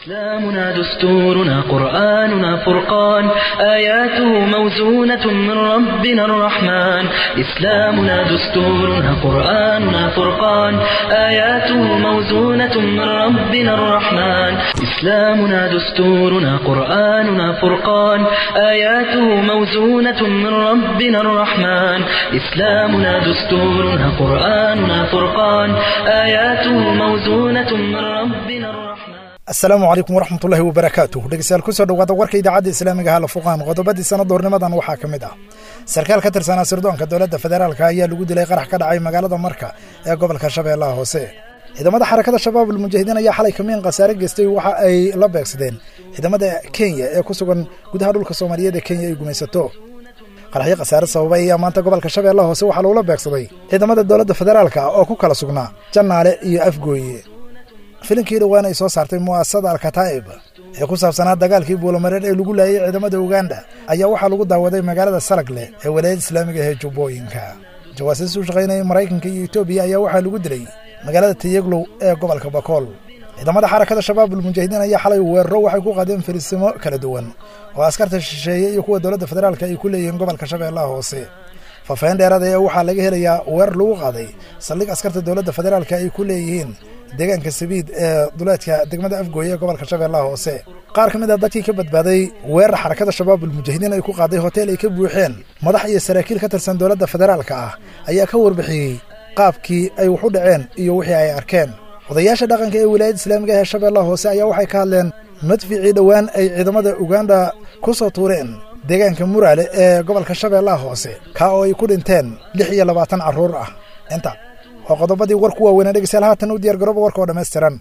إسلامنا دستورنا قرآننا فرقان آياته موزونة من ربنا الرحمن إسلامنا دستورنا قرآننا فرقان آياته موزونة من ربنا الرحمن إسلامنا دستورنا قرآننا فرقان آياته موزونة من ربنا الرحمن إسلامنا دستورنا قرآننا فرقان آياته موزونة من ربنا الرحمن asalaamu calaykum waraxmatullaahi wabarakaatuh dhegeystayaal kusoo dhawaada warka idaacadda islaamiga hala fuqaan qodobadii sanad doornimadan waxaa ka mid ah sarkaal ka tirsanaa sirdoonka dowladda federaalka ayaa lagu dilay qarax ka dhacay magaalada marka ee gobolka shabeellaha hoose ciidamada xarakada shabaab almujaahidiin ayaa xalay kamiin khasaare geystay waxa ay la beegsadeen ciidamada kenya ee ku sugan gudaha dhulka soomaaliyeed ee kenya ay gumaysato qaraxyo khasaare sababay ayaa maanta gobolka shabeellaha hoose waxaa lagula beegsaday ciidamada dowladda federaalka oo ku kala sugnaa jannaale iyo afgooye filinkii dhowaan ay soo saartay mu'asasada alkataa'ib ee ku saabsanaa dagaalkii buulamareer ee lagu laayay ciidamada uganda ayaa waxaa lagu daawaday magaalada salagle ee walaayada islaamiga ee jubbooyinka jawaasiis u shaqaynayay maraykanka iyo etoobiya ayaa waxaa lagu dilay magaalada tayeglow ee gobolka bakool ciidamada xarakada shabaab almujaahidiin ayaa xalay weeraro waxay ku qaadeen fariisimo kala duwan oo askarta shisheeye iyo kuwa dowladda federaalka ay ku leeyihiin gobolka shabeellaha hoose faafaheen dheeraada ee waxaa laga helayaa weerar lagu qaaday saldhig askarta dowladda federaalka ay ku leeyihiin deegaanka sabiid ee duleedka degmada afgooye ee gobolka shabeellaha hoose qaar ka mid a dadkii ka badbaaday weerar xarakada shabaab almujaahidiin ay ku qaaday hotel ay ka buuxeen madax iyo saraakiil ka tirsan dowladda federaalka ah ayaa ka warbixiyey qaabkii ay wax u dhaceen iyo wixii ay arkeen odayaasha dhaqanka ee wilaayadda islaamiga ee shabeellaha hoose ayaa waxay ka hadleen madficii dhowaan ay ciidamada uganda ku soo tuureen deegaanka muraale ee gobolka shabeellaha hoose kaa oo ay ku dhinteen lix iyo labaatan carruur ah inta waa qodobadii warku waaweynaa dhegeystayaal haatan u diyaar garooba warka oo dhammaystiran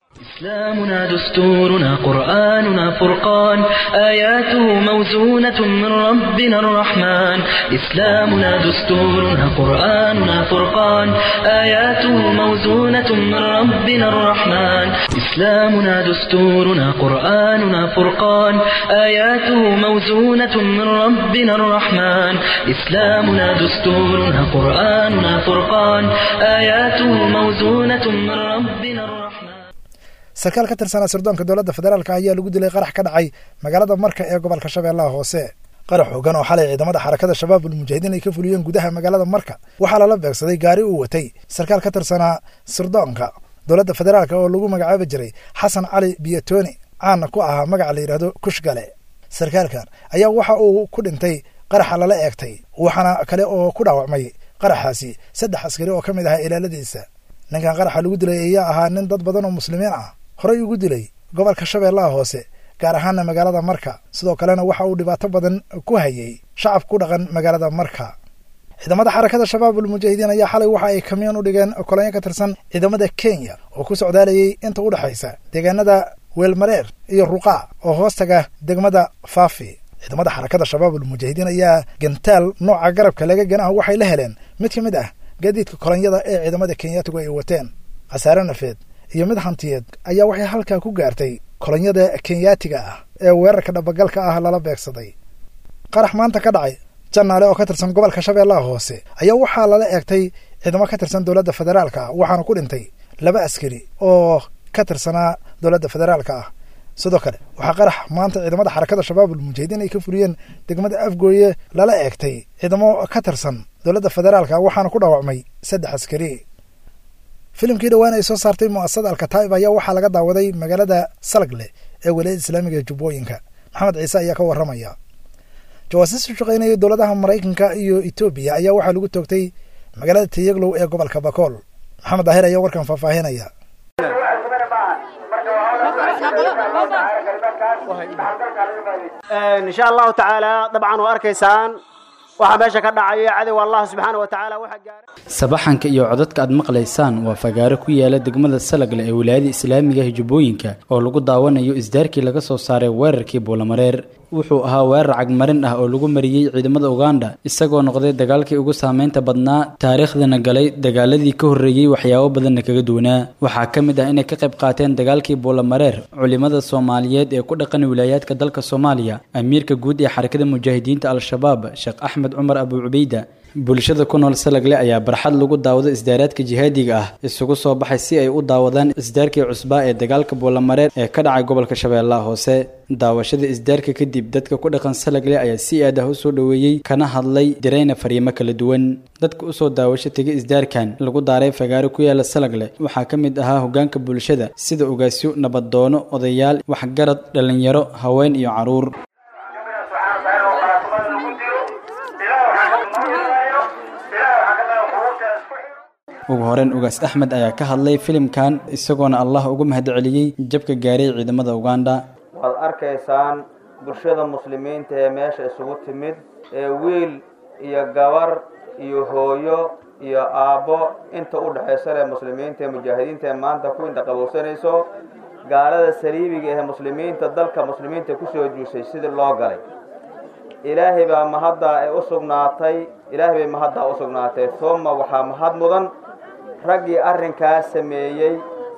إسلامنا دستورنا قرآننا فرقان آياته موزونة من ربنا الرحمن إسلامنا دستورنا قرآننا فرقان آياته موزونة من ربنا الرحمن إسلامنا دستورنا قرآننا فرقان آياته موزونة من ربنا الرحمن إسلامنا دستورنا قرآننا فرقان آياته موزونة من ربنا الرحمن sarkaal ka tirsanaa sirdoonka dowladda federaalka ayaa lagu dilay qarax ka dhacay magaalada marka ee gobolka shabeellaha hoose qarax xoogan oo xalay ciidamada xarakada shabaab almujaahidiin ay ka fuliyeen gudaha magaalada marka waxaa lala beegsaday gaari uu watay sarkaal ka tirsanaa sirdoonka dowladda federaalka oo lagu magacaabi jiray xasan cali biyatoni caana ku ahaa magaca la yidhaahdo kushgale sarkaalkan ayaa waxa uu ku dhintay qaraxa lala eegtay waxaana kale oo ku dhaawacmay qaraxaasi saddex askari oo ka mid ahaa ilaaladiisa ninkan qaraxa lagu dilay ayaa ahaa nin dad badan oo muslimiin ah horey ugu dilay gobolka shabeellaha hoose gaar ahaana magaalada marka sidoo kalena waxa uu dhibaato badan ku hayay shacab ku dhaqan magaalada marka ciidamada xarakada shabaab almujaahidiin ayaa xalay waxa ay kamiyon u dhigeen kolonyo ka tirsan ciidamada kenya oo ku socdaalayay inta u dhexaysa deegaanada weelmareer iyo ruqaa oo hoostaga degmada faafi ciidamada xarakada shabaab almujaahidiin ayaa gantaal nooca garabka laga ganaha waxay la heleen mid ka mid ah gaadiidka kolonyada ee ciidamada kenyaatigu ay wateen khasaare nafeed iyo mid hantiyeed ayaa waxay halkaa ku gaartay kolonyada kenyaatiga ah ee weerarka dhabagalka ah lala beegsaday qarax maanta ka dhacay jannaale oo ka tirsan gobolka shabeellaha hoose ayaa waxaa lala eegtay ciidamo ka tirsan dowladda federaalka ah waxaana ku dhintay laba askari oo ka tirsanaa dowladda federaalka ah sidoo kale waxaa qarax maanta ciidamada xarakada shabaab almujaahidiin ay ka fuliyeen degmada afgooye lala eegtay ciidamo ka tirsan dowladda federaalka waxaana ku dhaawacmay saddex askari filimkii dhowaan ay soo saartay mu'asasada alkataa'ib ayaa waxaa laga daawaday magaalada salagle ee walaayada islaamiga ee jubbooyinka maxamed ciise ayaa ka warramaya jawaasiis u shaqaynayay dowladaha maraykanka iyo etoobiya ayaa waxaa lagu toogtay magaalada tayeglow ee gobolka bakool maxamed daahir ayaa warkan faahfaahinaya insha allahu tacaala dabcan waa arkaysaan waxaa meesha ka dhacaya cadowga allah subxaana wa tacaala waxa gaaray sabaxanka iyo codadka aad maqlaysaan waa fagaaro ku yaala degmada salagle ee wilaayada islaamiga ah jubbooyinka oo lagu daawanayo isdaarkii laga soo saaray weerarkii buulamareer wuxuu ahaa weerar cagmarin ah oo lagu mariyey ciidamada uganda isagoo noqday dagaalkii ugu saameynta badnaa taariikhdana galay dagaaladii ka horreeyey waxyaabo badanna kaga duwanaa waxaa ka mid ah inay ka qayb qaateen dagaalkii buulamareer culimada soomaaliyeed ee ku dhaqan wilaayaadka dalka soomaaliya amiirka guud ee xarakada mujaahidiinta al-shabaab sheekh axmed cumar abu cubeyda bulshada ku nool salagle ayaa barxad lagu daawado isdaaraadka jihaadiga ah isugu soo baxay si ay u daawadaan isdaarkii cusbaa ee dagaalka buulamareer ee ka dhacay gobolka shabeellaha hoose daawashada isdaarka kadib dadka ku dhaqan salagle ayaa si aad ah u soo dhoweeyey kana hadlay dirayna fariimo kala duwan dadka usoo daawasho tegay isdaarkan lagu daaray fagaaro ku yaala salagle waxaa ka mid ahaa hogaanka bulshada sida ogaasyo nabadoono odayaal waxgarad dhallinyaro haween iyo caruur ugu horeyn ugaas axmed ayaa ka hadlay filimkan isagoona allah ugu mahadceliyey jabka gaaray ciidamada uganda waxaad arkaysaan bulshada muslimiinta ee meesha isugu timid ee wiil iyo gabar iyo hooyo iyo aabbo inta u dhexaysa leh muslimiinta ee mujaahidiinta ee maanta ku indhaqabowsanayso gaalada saliibiga ee muslimiinta dalka muslimiinta kusoo juusay sidii loo galay ilaahay baa mahaddaa ee u sugnaatay ilaahay bay mahaddaa u sugnaatay uma waxaa mahad mudan raggii arrinkaa sameeyey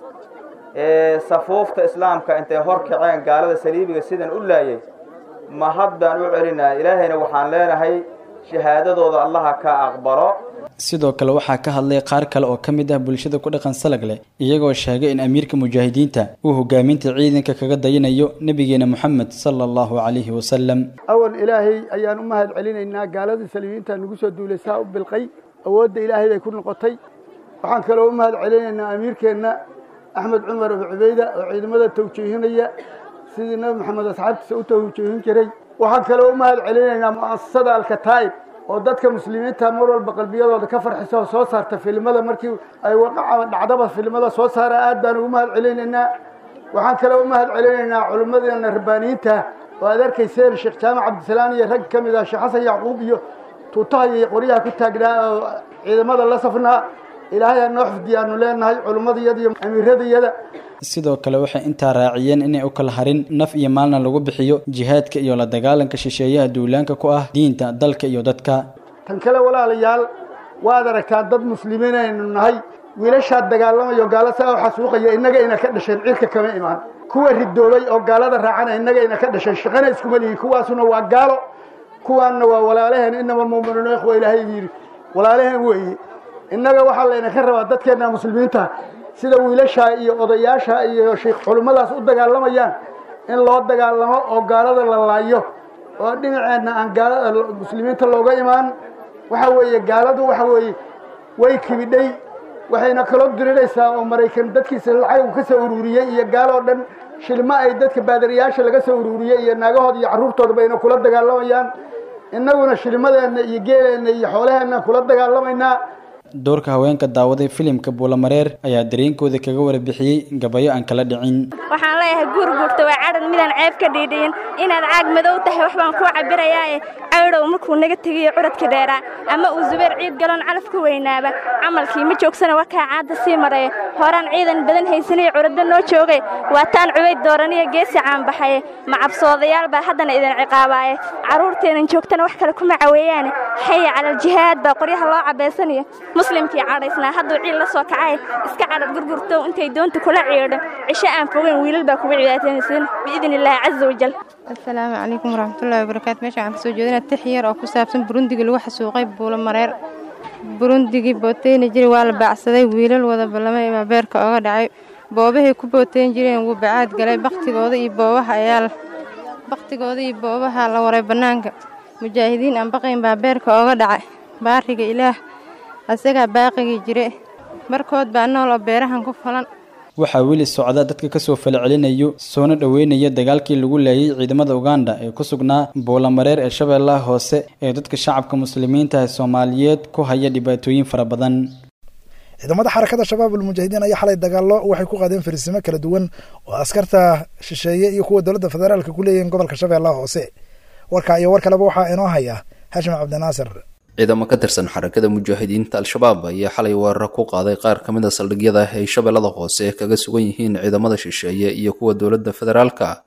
ee safuufta islaamka intay hor kaceen gaalada saliibiga sidan u laayay mahad baan u celinaa ilaahayna waxaan leenahay shahaadadooda allaha ka aqbalo sidoo kale waxaa ka hadlay qaar kale oo ka mid ah bulshada ku dhaqan salagle iyagoo sheegay in amiirka mujaahidiinta uu hogaaminta ciidanka kaga dayanayo nebigeena moxamed sala allahu calayhi wasalam awal ilaahay ayaan u mahad celinaynaa gaaladii saliibiinta nagu soo duulaysaa u bilqay awoodda ilaahay bay ku noqotay waxaan kaloo u mahad celinaynaa amiirkeenna axmed cumar abu cubeyda oo ciidamada tawjiihinaya sidii nebi maxamed asxaabtiisa u tawjiihin jiray waxaan kaloo u mahad celinaynaa mu'asasada alkataa'ib oo dadka muslimiinta mar walba qalbiyadooda ka farxisa oo soo saarta filimada markii ay waqaca dhacdaba filimada soo saara aad baan ugu mahad celinaynaa waxaan kaloo u mahad celinaynaa culimmadeena rabbaaniyiinta oo aad arkayseen sheekh jaamac cabdisalaan iyo rag ka mid ah sheekh xasan yacquub iyo tuutaha iyo qoryaha ku taagnaa oo ciidamada la safnaa ilaahay ha noo xifdiyaanu leenahay culimmadayada iyo amiiradayada sidoo kale waxay intaa raaciyeen inay u kala harin naf iyo maalna lagu bixiyo jihaadka iyo la dagaalanka shisheeyaha duulaanka ku ah diinta dalka iyo dadka tan kale walaalayaal waad aragtaa dad muslimiin aynu nahay wiilashaa dagaalamayo gaalo saa u xasuuqaya innaga ina ka dhasheen cirka kama imaan kuwa ridoobay oo gaalada raacana innaga ina ka dhasheen shaqana iskuma lihi kuwaasuna waa gaalo kuwaanna waa walaalaheen inama almu'minuuna ikhwa ilaahay yidhi walaalaheen weeye innaga waxaa layna ka rabaa dadkeenna muslimiinta sida wiilashaa iyo odayaasha iyo sheekh culimmadaas u dagaalamayaan in loo dagaalamo oo gaalada la laayo oo dhinaceenna aan gaalada muslimiinta looga imaan waxa weeye gaaladu waxa weeye way kibidhay waxayna kaloo diriraysaa oo maraykan dadkiisa lacag ka soo ururiyey iyo gaaloo dhan shilmo ay dadka baadariyaasha laga soo ururiyey iyo naagahooda iyo carruurtooda bayna kula dagaalamayaan innaguna shilmadeenna iyo geeleenna iyo xoolaheenna kula dagaalamaynaa doorka haweenka daawaday filimka buulamareer ayaa dareenkooda kaga warbixiyey gabayo aan kala dhicin waxaan leeyahay guurguurta waa cadhan midaan ceeb ka dhiidhiyin inaad caag madow tahay wax baan kuu cabirayaae caydhow markuu naga tegiyo curadka dheeraa ama uu zubeer ciid galoon calaf ka weynaaba camalkii ma joogsana wakaa caadda sii maraya horaan ciidan badan haysanaya curadda noo joogay waa taan cubayd dooraniya geesi caanbaxaye macabsoodayaal baa haddana idin ciqaabaaye carruurteenan joogtana wax kale kuma caweeyaane xaya calaljihaad baa qoryaha loo cabaysanaya muslimkii cadhaysnaa hadduu ciil la soo kacay iska cadhad gurgurtow intay doonta kula ciidho cisho aan fogeyn wiilal baa kuga cibaataynayseen biidn illaahi caza wajal asalaamu calaykum waraxmatullahi wabarakaatu meesha waxaan kasoo jeedina tix yar oo ku saabsan burundiga lagu xasuuqay buulo mareer burundigii booteyni jiri waa la baacsaday wiilal wada ballamay baa beerka oga dhacay boobahay ku booteyn jireen wuu bacaad galay bakhtigooda iyo boobaha ayaa bakhtigooda iyo boobaha la waray bannaanka mujaahidiin aan baqayn baa beerka oga dhacay baariga ilaah asagaa baaqigii jire markood baa nool oo beerahan ku falan waxaa weli socda dadka kasoo falcelinayo soona dhoweynaya dagaalkii lagu laayay ciidamada uganda ee ku sugnaa buulamareer ee shabeellaha hoose ee dadka shacabka muslimiinta ee soomaaliyeed ku haya dhibaatooyin fara badan ciidamada xarakada shabaabul mujaahidiin ayaa xalay dagaallo waxay ku qaadeen fariisimo kala duwan oo askarta shisheeye iyo kuwa dowladda federaalka ku leeyihiin gobolka shabeellaha hoose warkaa iyo war kaleba waxaa inoo haya hashim cabdinaasir ciidamo ka tirsan xarakada mujaahidiinta al-shabaab ayaa xalay weerar ku qaaday qaar ka mid a saldhigyada ay shabeellada hoose kaga sugan yihiin ciidamada shisheeye iyo kuwa dowladda federaalka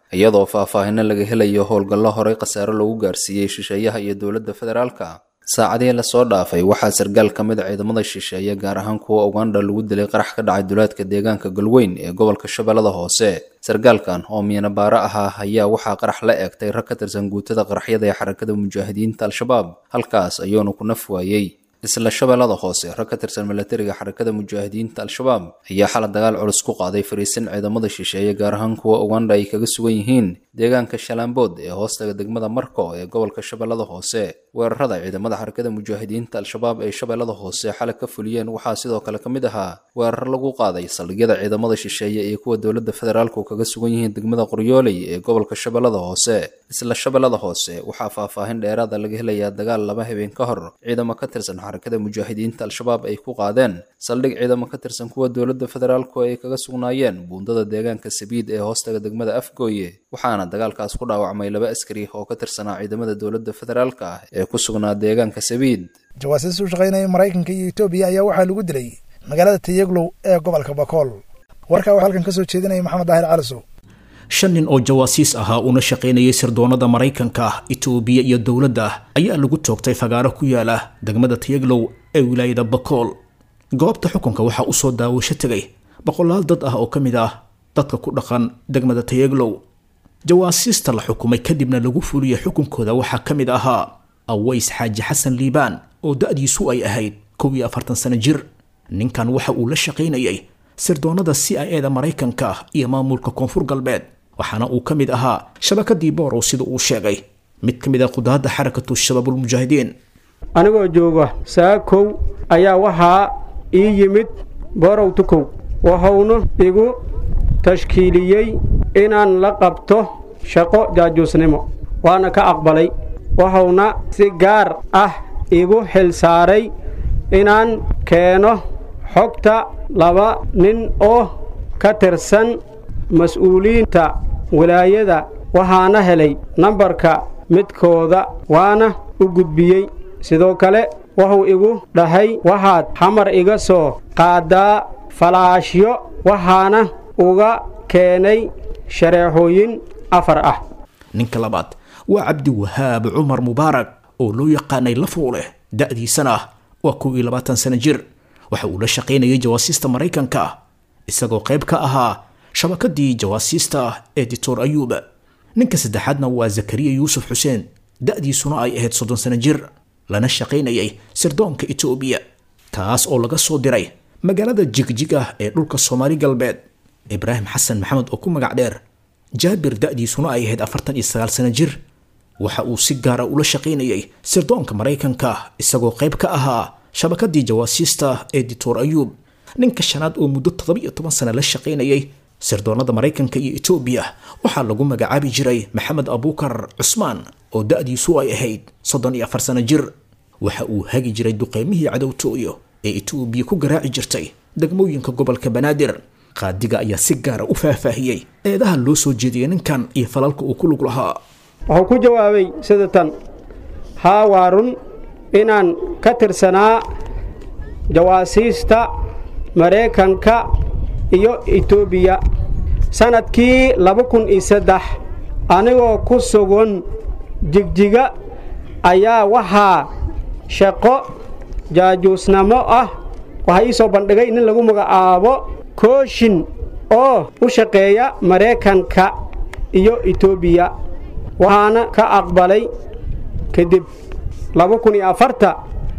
iyadoo faahfaahino laga helayo howlgallo horey khasaaro lagu gaarsiiyey shisheeyaha iyo dowladda federaalka saacadihii lasoo dhaafay waxaa sargaal ka mid a ciidamada shisheeye gaar ahaan kuwa uganda lagu dilay qarax ka dhacay duleedka deegaanka galweyn ee gobolka shabeellada hoose sargaalkan oo miinabaaro ahaa ayaa waxaa qarax la eegtay rag ka tirsan guutada qaraxyada ee xarakada mujaahidiinta al-shabaab halkaas ayuuna ku naf waayey isla shabeellada hoose rag ka tirsan milatariga xarakada mujaahidiinta al-shabaab ayaa xala dagaal culus ku qaaday fariisin ciidamada shisheeye gaar ahaan kuwa uganda ay kaga sugan yihiin deegaanka shalaambood ee hoostaga degmada marko ee gobolka shabeellada hoose weerarada ciidamada xarakada mujaahidiinta al-shabaab ee shabeellada hoose xalay ka fuliyeen waxaa sidoo kale ka mid ahaa weerar lagu qaaday saldhigyada ciidamada shisheeye iyo kuwa dowladda federaalku kaga sugan yihiin degmada qoryooley ee gobolka shabeellada hoose isla shabeellada hoose waxaa faahfaahin dheeraada laga helayaa dagaal laba habeen ka hor ciidamo ka tirsan xarakada mujaahidiinta al-shabaab ay ku qaadeen saldhig ciidamo ka tirsan kuwa dowladda federaalku ay kaga sugnaayeen buundada deegaanka sabiid ee hoostaga degmada afgooye waxaana dagaalkaas ku dhaawacmay laba askari oo ka tirsanaa ciidamada dowladda federaalka ah ee ku sugnaa deegaanka sabiid jawaasiis u shaqaynaya maraykanka iyo etoobiya ayaa waxaa lagu dilay magaalada tayaglow ee gobolka bakool warkaa waxaa halkan ka soo jeedinaya maxamed daahir calisow shan nin oo jawaasiis ahaa una shaqaynayay sirdoonada maraykanka itoobiya iyo dowladda ayaa lagu toogtay fagaaro ku yaala degmada tayaglow ee wilaayada bakool goobta xukunka waxaa usoo daawasho tegay boqolaal dad ah oo ka mid ah dadka ku dhaqan degmada tayaglow jawaasiista la xukumay kadibna lagu fuliyay xukunkooda waxaa ka mid ahaa aways xaaji xasan liibaan oo da-diisu ay ahayd kow iyo afartan sano jir ninkan waxa uu la shaqaynayay sirdoonada c i e da maraykanka iyo maamulka koonfur galbeed waxaana uu ka mid ahaa shabakadii boorow sida uu sheegay mid ka mid ah qudaadda xarakatu shabaabulmujaahidiin anigoo jooga saakow ayaa waxaa ii yimid boorow tukow wuxuuna igu tashkiiliyey inaan la qabto shaqo jaajuusnimo waana ka aqbalay wuxuuna si gaar ah igu xil saaray inaan keeno xogta laba nin oo ka tirsan mas-uuliyiinta wilaayada waxaana helay nambarka midkooda waana u gudbiyey sidoo kale wuxuu igu dhahay waxaad xamar iga soo qaaddaa falaashyo waxaana uga keenay shareexooyin afar ah ninka labaad waa cabdiwahaab cumar mubaarak oo loo yaqaanay lafuuleh da-diisana ah waa kow iyo labaatan sano jir waxa uu la shaqaynayay jawaasiista maraykanka isagoo qayb ka ahaa shabakadii jawaasiista ee dictor ayuuba ninka saddexaadna waa zakariya yuusuf xuseen da-diisuna ay ahayd soddon sano jir lana shaqaynayay sirdoonka etoobiya taas oo laga soo diray magaalada jigjig ah ee dhulka soomaali galbeed ibraahim xasan maxamed oo ku magac dheer jaabir da-diisuna ay ahayd afartan iyo sagaal sano jir waxa uu si gaara ula shaqaynayay sirdoonka maraykanka isagoo qayb ka ahaa shabakadii jawaasiista ee dictor ayuub ninka shanaad oo muddo toddoba iyo toban sano la shaqaynayay sirdoonada maraykanka iyo etoobiya waxaa lagu magacaabi jiray maxamed abuukar cusmaan oo da-diisu ay ahayd soddon iyo afar sano jir waxa uu hagi jiray duqeymihii cadowtooyo ee etoobiya ku garaaci jirtay degmooyinka gobolka banaadir qaadiga ayaa si gaara u faahfaahiyey eedaha loo soo jeediyay ninkan iyo falalka uu ku lug lahaa wuxuu ku jawaabay sida tan haa waa run inaan ka tirsanaa jawaasiista maraykanka iyo etoobiya sannadkii laba kun iyo saddex anigoo ku sugan jigjiga ayaa waxaa shaqo jaajuusnamo ah waxaa ii soo bandhigay nin lagu magacaabo kooshin oo u shaqeeya maraykanka iyo etoobiya waxaana ka aqbalay kadib laba kun iyo afarta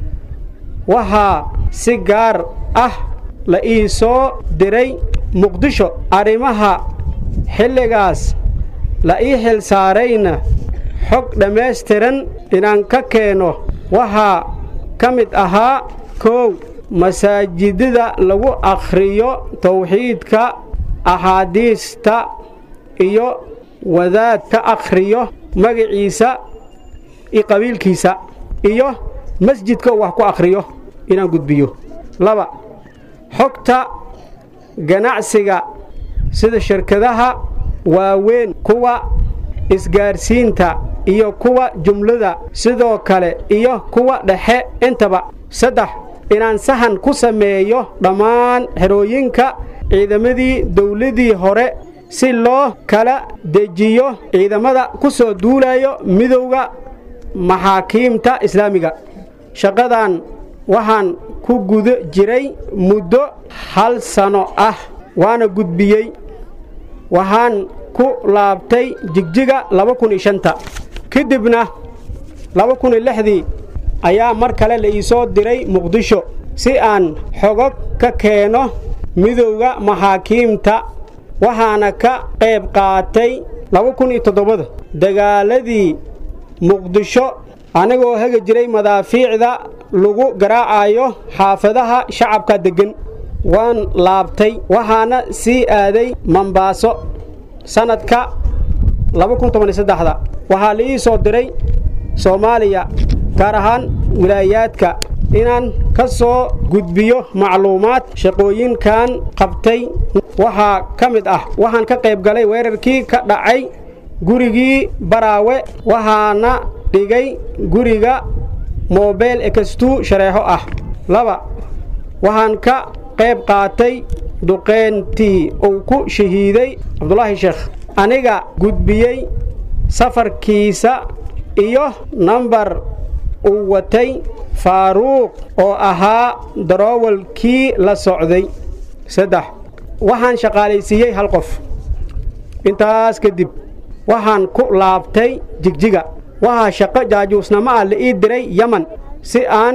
waxaa si gaar ah la ii soo diray muqdisho arrimaha xilligaas la ii xil saarayna xog dhammaystiran inaan ka keeno waxaa ka mid ahaa koow masaajidada lagu akhriyo tawxiidka axaadiista iyo wadaad ka akhriyo magaciisa iyo qabiilkiisa iyo masjidka uu wax ku akhriyo inaan gudbiyo laba xogta ganacsiga sida shirkadaha waaweyn kuwa isgaarsiinta iyo kuwa jumlada sidoo kale iyo kuwa dhexe intaba saddex inaan sahan ku sameeyo dhammaan xerooyinka ciidamadii dawladdii hore si loo kala dejiyo ciidamada ku soo duulayo midowda maxaakiimta islaamiga shaqadan waxaan ku guda jiray muddo hal sano ah waana gudbiyey waxaan ku laabtay jigjiga laba kun iyo shanta kadibna laba kun iyo lixdii ayaa mar kale la ii soo diray muqdisho si aan xogog ka keeno midowda maxaakiimta waxaana ka qayb qaatay laba kun iyo toddobada dagaaladii muqdisho anigoo hagi jiray madaafiicda lagu garaacayo xaafadaha shacabka deggan waan laabtay waxaana sii aaday mambaaso sannadka laba kun toban iyo saddexda waxaa la ii soo diray soomaaliya gaar ahaan wilaayaadka inaan ka soo gudbiyo macluumaad shaqooyinkan qabtay waxaa ka mid ah waxaan ka qayb galay weerarkii ka dhacay gurigii baraawe waxaana dhigay guriga moobeyl ekastuu shareexo ah laba waxaan ka qayb qaatay duqeyntii uu ku shahiiday cabdulaahi sheekh aniga gudbiyey safarkiisa iyo nambar uu watay faaruuq oo ahaa daroowalkii la socday saddex waxaan shaqaalaysiiyey hal qof intaas kadib waxaan ku laabtay jigjiga waxaa shaqo jaajuusnamo ah la ii diray yeman si aan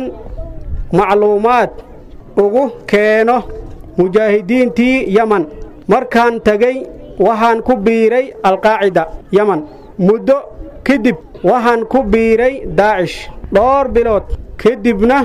macluumaad ugu keeno mujaahidiintii yeman markaan tegey waxaan ku biiray alqaacida yeman muddo kadib waxaan ku biiray daacish dhowr bilood kadibna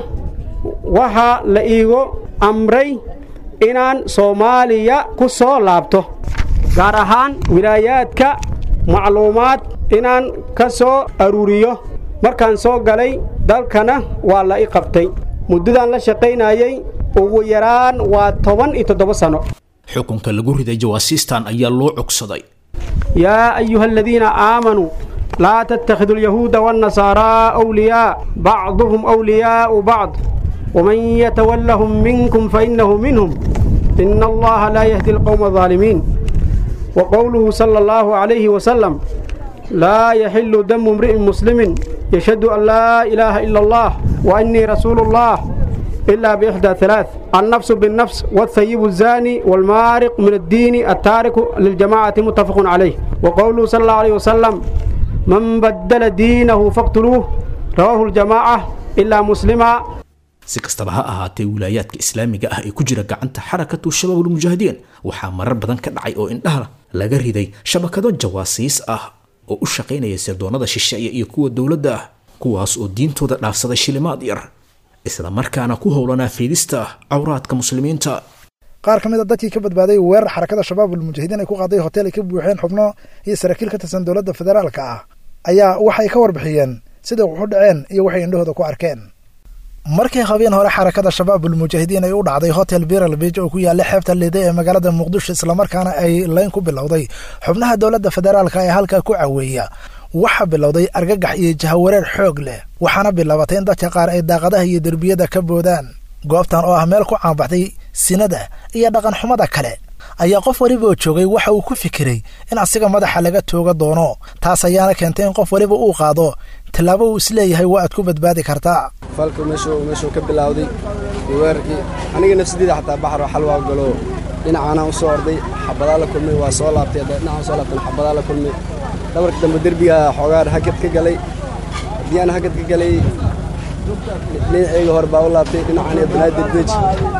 waxaa la iigu amray inaan soomaaliya ku soo laabto gaar ahaan wilaayaadka macluumaad inaan ka soo aruuriyo markaan soo galay dalkana waa la i qabtay muddadan la shaqaynayey ugu yaraan waa toban iyo toddoba sanno xukunka lagu riday jawaasiistan ayaa loo cogsaday yaa ayuha aladiina aamanuu laa tattakhiduu alyahuuda waannasaaraa awliyaa bacduhum awliyaa'u bacd waman yatawallahum minkum fainnahu minhum ina allaha laa yahdi alqowma alظaalimiin wa qowluhu sala allahu calayhi wasalam laa yaxilu damu imri'in muslimin yashhadu an laa ilaaha ila allah wa innii rasuulu allah إلا بإحدى ثلاث النفس بالنفس والثيب الزاني والمارق من الدين التارك للجماعة متفق عليه وقوله صلى الله عليه وسلم من بدل دينه فاقتلوه رواه الجماعة إلا مسلما si kastaba ha ahaatee wilaayaadka islaamiga ah ee ku jira gacanta xarakatu shabaabulmujaahidiin waxaa marar badan ka dhacay oo indhaha laga riday shabakado jawaasiis ah oo u shaqaynaya sirdoonnada shisheeye iyo kuwa dowladda ah kuwaas oo diintooda dhaafsaday shilimaad yar isla markaana ku howlanaa fiidista cawraadka muslimiinta qaar ka mid a dadkii ka badbaaday weerar xarakada shabaabul mujaahidiin ay ku qaaday hotel ay ka buuxeen xubno iyo saraakiil ka tirsan dowladda federaalka ah ayaa waxay ka warbixiyeen siday wax u dhaceen iyo waxay indhahooda ku arkeen markii habeen hore xarakada shabaabul mujaahidiin ay u dhacday hotel biral beij oo ku yaalla xeebta liday ee magaalada muqdisho islamarkaana ay layn ku bilowday xubnaha dowladda federaalka ee halkaa ku caweeya waxaa bilowday argagax iyo jahawareer xoog leh waxaana bilaabatay in dadka qaar ay daaqadaha iyo derbiyada ka boodaan goobtan oo ah meel ku caanbaxday sinada iyo dhaqanxumada kale ayaa qof weliba oo joogay waxa uu ku fikiray in asiga madaxa laga tooga doono taas ayaana keentay in qof weliba uu qaado tallaabo uu isleeyahay waa aad ku badbaadi kartaa falka meeshuu ka bilowday weerarkii aniga nafsadeyda xataa baxar xal waa galo dhinacaanaan u soo orday xabadaa la kulmay waa soo laabtay dhinacaan soo laabtan xabadaa la kulmay dhabarka dambe derbiga xoogaan hagad ka galay haddii aan hagad ka galay dhinacayga hore baa u laabtay dhinacaan iyo banaadir beej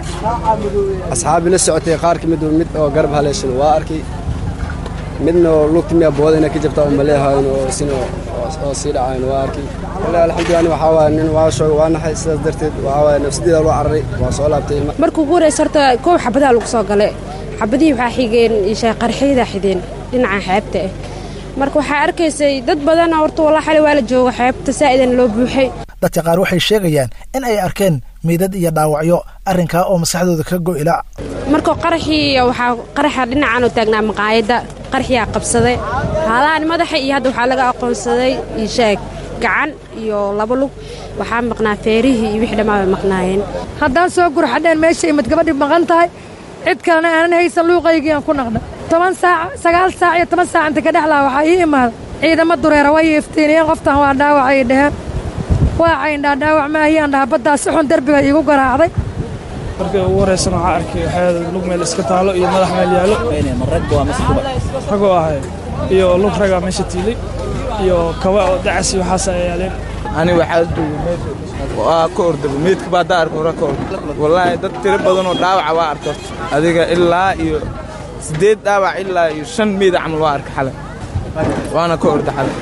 asxaabi la socotay qaar ka mid mid oo garab haleeshan waa arkay midna oo lugta miya booda inay ka jabtaa u maleehayn oo sina oo sii dhacayn waa arkay wallahi alxamdulilah ani waxaa waaye nin waa shoogay waa naxay sidaas darteed waxaa waaye nafsadeeda loo cararay waa soo laabtay markuu ugu horeysa horta koow xabadaha lagu soo galay xabadihii waxaa xigeen qarxiyada xideen dhinaca xeebta ah marka waxaa arkaysay dad badana horta walaa xali waa la jooga xeebta saa'idan loo buuxay dadka qaar waxay sheegayaan in ay arkeen meydad iyo dhaawacyo arrinkaa oo maskaxdooda ka go'ila marka qaraxii waxaa qaraxa dhinacan oo taagnaa maqaayadda qaraxiyaa qabsaday haalahan madaxa iyo hadda waxaa laga aqoonsaday ishaag gacan iyo laba lug waxaa maqnaa feerihii iyo wixii dhammaa bay maqnaayeen haddaan soo gurxadheen meesha imid gabadhii maqan tahay cid kalena aanan haysan luuqaygii aan ku naqdha toban saac sagaal saac iyo toban saac inta ka dhexlaa waxaa ii imaada ciidamo dureera way iftiiniyeen qoftan waa dhaawacay dheheen waa cayndhaa dhaawac maahiyaan dhaha baddaa si xun derbiga iigu garaacday markii ugu horreysana waxaa arkay waxyaada lug meel iska taalo iyo madax meel yaallo ragoo ahay iyo lug ragaa meesha tiilay iyo kaba oo dacas iyo waxaas ay yaaleen ani waxaa joogay waa ka ordaba meydka baa daa arka hore ka orda wallaahi dad tiro badan oo dhaawaca waa arka horta adiga ilaa iyo siddeed dhaawac ilaa iyo shan meyd camal waa arka xalay waana ka orda xalay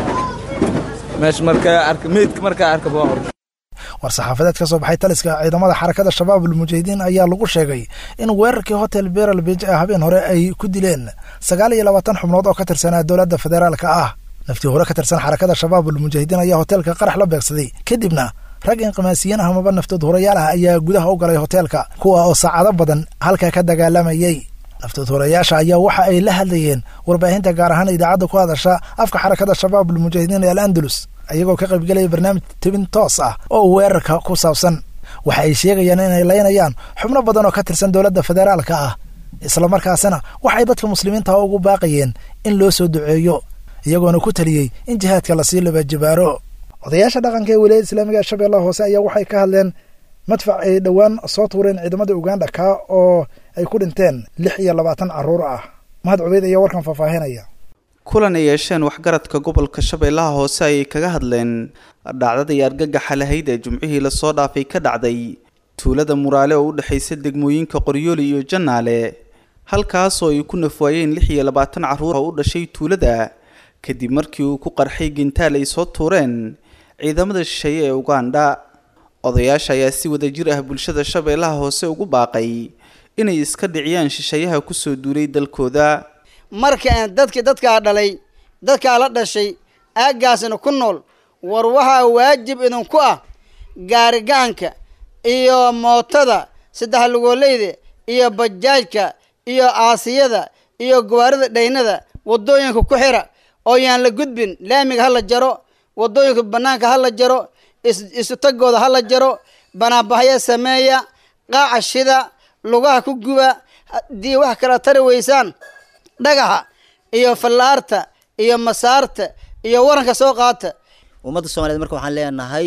meesha markaa arka meydka markaa arka waa orda war saxaafadeed ka soo baxay taliska ciidamada xarakada shabaab ulmujaahidiin ayaa lagu sheegay in weerarkii hotel beral bij ee habeen hore ay ku dileen sagaal iyo labaatan xubnood oo ka tirsanaa dowladda federaalka ah naftii hore ka tirsan xarakada shabaab ulmujaahidiin ayaa hoteelka qarax la beegsaday kadibna rag inqimaasiyiin ah amaba naftood horayaal ah ayaa gudaha u galay hoteelka kuwa oo saacado badan halka ka dagaalamayey naftood horayaasha ayaa waxa ay la hadlayeen warbaahinta gaar ahaan idaacadda ku hadasha afka xarakada shabaab ulmujaahidiin ee al andalus ayagoo ka qaybgelaya barnaamij tebin toos ah oo weerarka ku saabsan waxa ay sheegayaan inay laynayaan xubno badan oo ka tirsan dowladda federaalka ah islamarkaasina waxay dadka muslimiinta ugu baaqayeen in loo soo duceeyo iyagoona ku taliyey in jihaadka lasii labajibaaro odayaasha dhaqanka ee wilaayada islaamiga ee shabeellaha hoose ayaa waxay ka hadleen madfac ay dhowaan soo tuureen ciidamada uganda kaa oo ay ku dhinteen lix iyo labaatan carruur ah mahad cubeyd ayaa warkan faahfaahinaya kulan ay yeesheen waxgaradka gobolka shabeellaha hoose ayay kaga hadleen dhacdadii argagaxa lahayd ee jumcihii lasoo dhaafay ka dhacday tuulada muraale oo u dhexaysa degmooyinka qoryooli iyo jannaale halkaasoo ay ku nafwaayeen lix iyo labaatan carruur oo u dhashay tuulada kadib markii uu ku qarxay gintaal ay soo tuureen ciidamada shisheeye ee uganda odayaasha ayaa si wada jir ah bulshada shabeellaha hoose ugu baaqay inay iska dhiciyaan shisheeyaha kusoo duulay dalkooda marka dadki dadkaa dhalay dadkaa la dhashay aaggaasna ku nool war waxaa waajib idinku ah gaarigacanka iyo mootada saddex lugoolleyda iyo bajaajka iyo aasiyada iyo gawaarida dhaynada waddooyinka ku xira oo yaan la gudbin laamiga ha la jaro waddooyinka bannaanka ha la jaro isu tagooda ha la jaro banaanbaxyo sameeya qaaca shida lugaha ku guba haddii wax kala tari weysaan dhagaxa iyo fallaarta iyo masaarta iyo waranka soo qaata ummadda soomaliyeed marka waxaan leenahay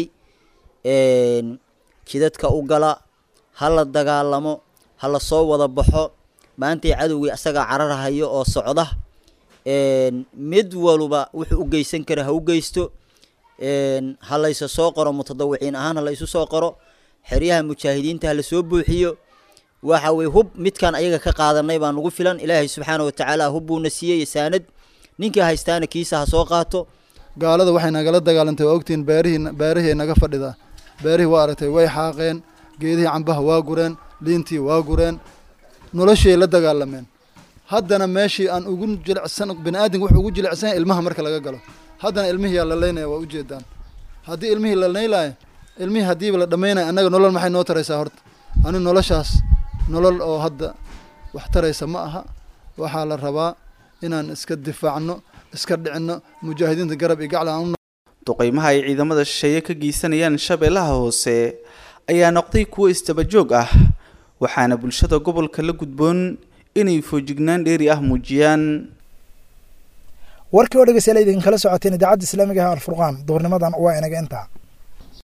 jidadka u gala ha la dagaalamo ha la soo wada baxo maantay cadowgii asagaa cararhayo oo socda mid waluba wuxuu u geysan kara ha u geysto ha laysa soo qoro mutadawiciin ahaan ha la isu soo qoro xeryaha mujaahidiinta ha la soo buuxiyo waxa weye hub midkaan ayaga ka qaadanay baa nagu filan ilaahay subxaana watacaala hub buuna siiyey saanad ninkii haystaana kiisa ha soo qaato gaalada waxay nagala dagaalantay waa ogtihiin beerihii beerihii naga fadhidaa beerihii waa aragtay way xaaqeen geedihii cambaha waa gureen liintii waa gureen noloshiay la dagaalameen haddana meeshii aan ugu jilicsan bini aadamka wuxuu ugu jilicsan ilmaha marka laga galo haddana ilmihii yaa la leynaya waa ujeedaan haddii ilmihii la leylaayo ilmihii haddiiba la dhammaynaya annaga nolol maxay noo taraysaa horta ani noloshaas nolol oo hadda wax taraysa ma aha waxaa la rabaa inaan iska difaacno iska dhicinno mujaahidiinta garab iyo gacla aan duqeymaha ay ciidamada shisheeye ka geysanayaan shabeellaha hoose ayaa noqday kuwo istabajoog ah waxaana bulshada gobolka la gudboon inay foojignaan dheeri ah muujiyaan warkii oo dhegeystayaal idinkala socoteen idaacadda islaamiga ah alfurqaan duhurnimadan waa inaga intaa